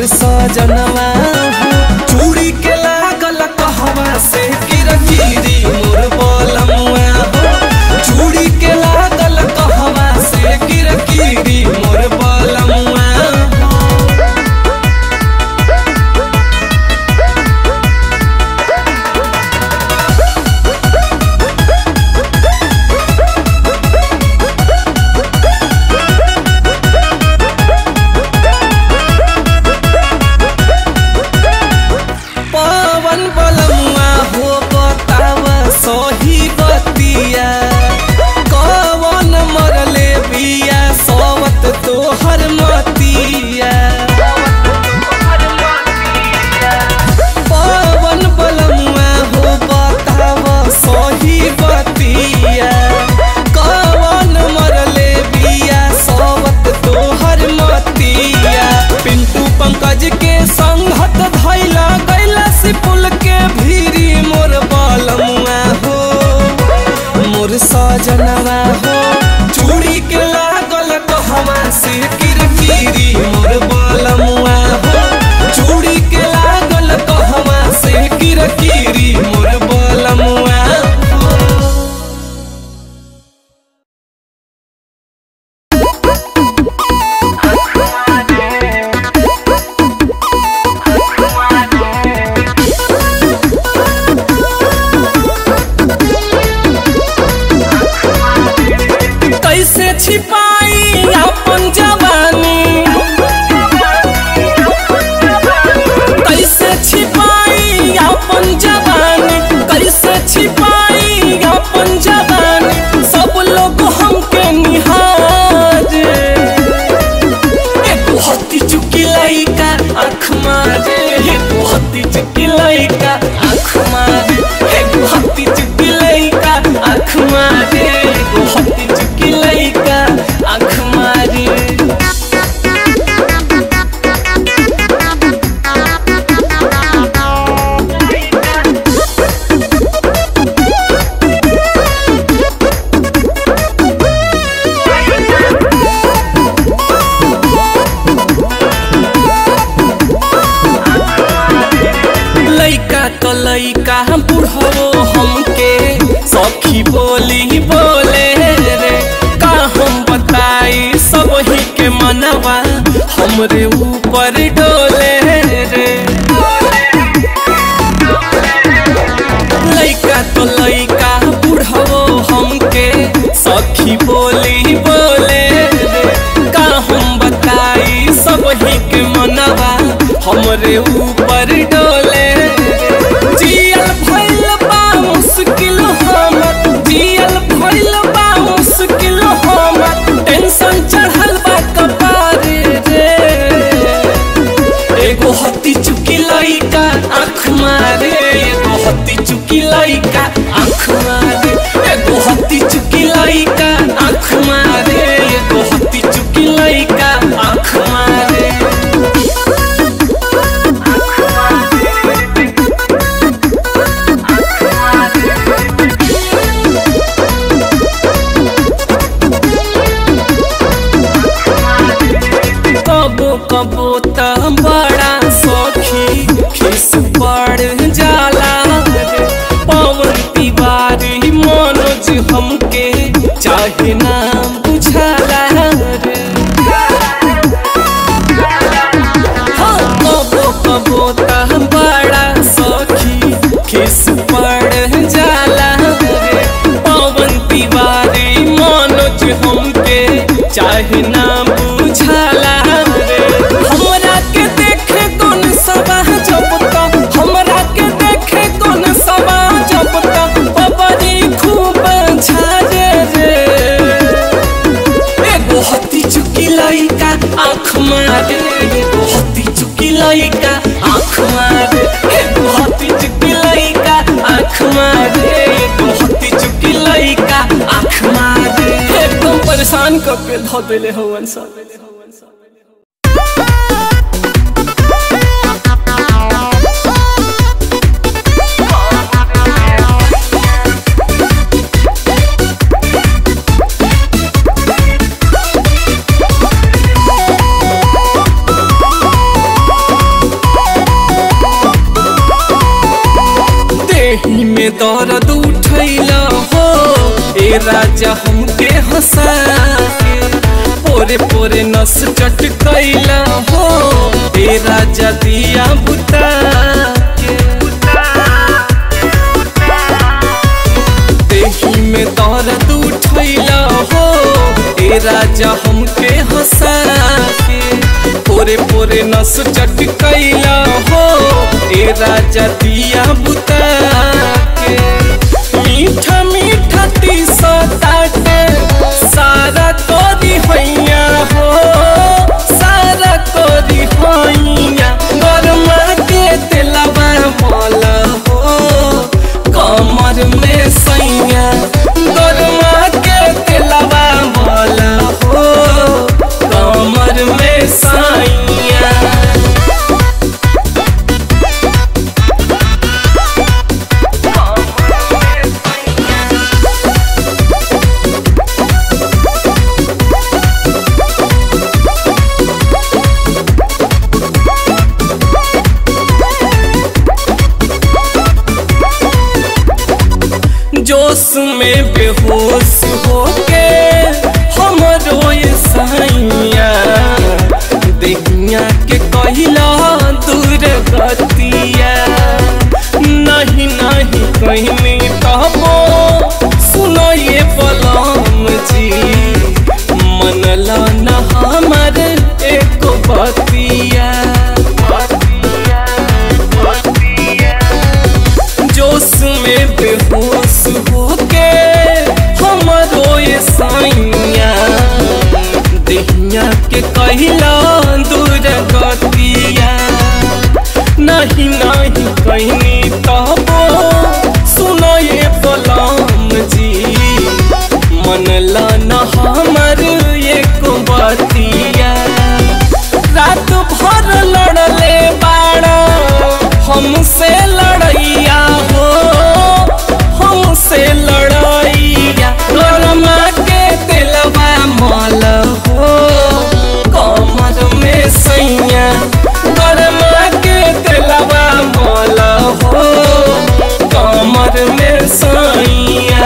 सजनवा हो चूड़ी के लागल कहवा से किरकिरी मोर बलमुआ हो चूड़ी के लागल कहवा से किरकिरी मोर बलमुआ हो पवन बलमुआ हो बताव सही बतिया कवन मरले बिया सवत तोहर मतिया पवन बलमुआ हो बताव सही बतिया कवन मरले बिया सवत तोहर मतिया पिंटू पंकज के संगत धैला गैला सिपुल के भीरी मोर बलमुआ हो मोर सजनवा हो चूड़ी के लागल कहवा से किरकिरी मोर बलमुआ हो चूड़ी के लागल कहवा से किरकिरी मोर बलमुआ हो कैसे छिपाई अपन जवानी कैसे छिपाई अपन जवानी कैसे छिपाई अपन जवानी सब लोग हमके निहारे एगो हत्ती चुकी लइका आँख मारे एगो हत्ती चुकी लइका आँख मारे एगो हत्ती चुकी लइका आँख मारे एगो हत्ती चुकी लइका आँख मारे लइका तो लइका हम बुढ़ो हमके सखी बोली बोले रे का हम बताई सब ही के मनवा हमरे ऊपर डोले रे लइका तो लइका बुढ़ो हमके सखी बोली बोले रे का हम बताई सब ही के मनवा हमरे ऊपर डोले जियल भइल बा मुश्किल हमर जियल भइल बा मुश्किल हमर टेंशन चढ़ल बा कपारे रे एगो हत्ती चुकी लइका आँख मारे एगो हत्ती चुकी लइका आँख मारे एगो हत्ती चुकी लइका आँख मारे एगो हत्ती चुकी लइका आँख मारे कबो कबो त बड़ा सखी खिस पड़ जाला रे पवन तिवारी मनोज हमके चाहे ना बुझाला रे हाँ, कबो कबो त बड़ा सखी खिस पड़ जाला रे पवन तिवारी मनोज हमके चाहे ना बुझाला रे हमरा के देखे कौन सभा जब तक हमरा के देखे कौन सभा जब तक बबरी खूब झारे रे एगो हत्ती चुकी लइका आँख मारे एगो हत्ती चुकी लइका आँख मारे एगो हत्ती चुकी लइका आँख मारे एगो हत्ती चुकी लइका आँख मारे एकदम परेशान करके धो देले हवन सब Thank देही में दर्द उठैला हो ए राजा हमके हंसा के पोरे पोरे नस चटकैला हो ए राजा दिया बुता के देही में दर्द उठैला हो ए राजा हमके हंसा के पोरे पोरे नस चटकैला हो ए राजा दिया बुता के मीठा मीठा तीसा ताटे सारा कोरी हैया हो सारा कोरी हैया गरमा के दिलवा मल हो कमर में सैया गरमा के दिलवा मल हो कमर में सैया जोश में बेहोश होके हमरो ये सैया देहिया के कहिला दूर गतिया नहीं नहीं कहनी कहबो सुनो ये बलम जी मनला न हमर एक बतिया जोश में बेहोश होके हमरो ये साइया देहिया के कहिला दूर गतिया नहीं नहीं कहनी कहबो सुनो ये बलम जी मन न हमर एक बतिया रात भर लड़ले बाड़ा हमसे लड़ैया हो हमसे लड़ैया गरमा के दिलवा मल हो कमर में सैया गरमा के दिलवा मल हो कमर में सैया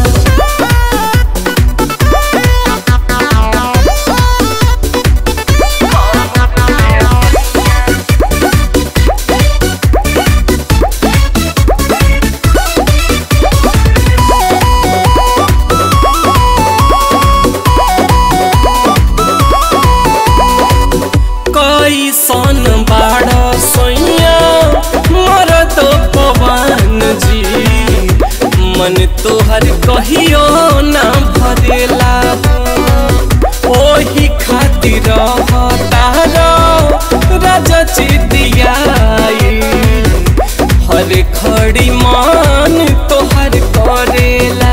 कैसन बाड़ सोइया मरद पवन जी मन तोहर कहियो ना भरेला हो। ओही खातिर तारा राजा चितियाई हर खड़ी मान तोहर करेला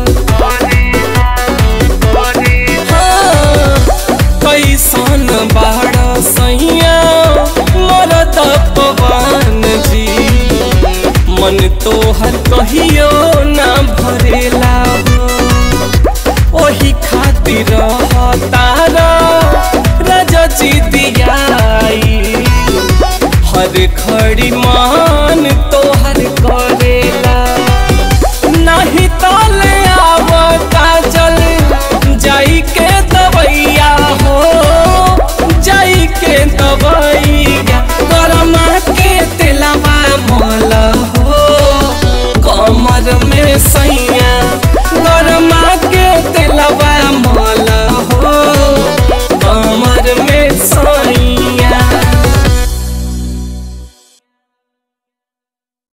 हाँ, कैसन बाड़ सैया मरद पवन जी मन तोहर कहियो ना भरेला हो ओही खातिर तारा राजा जी दियाई हर खड़ी मान तो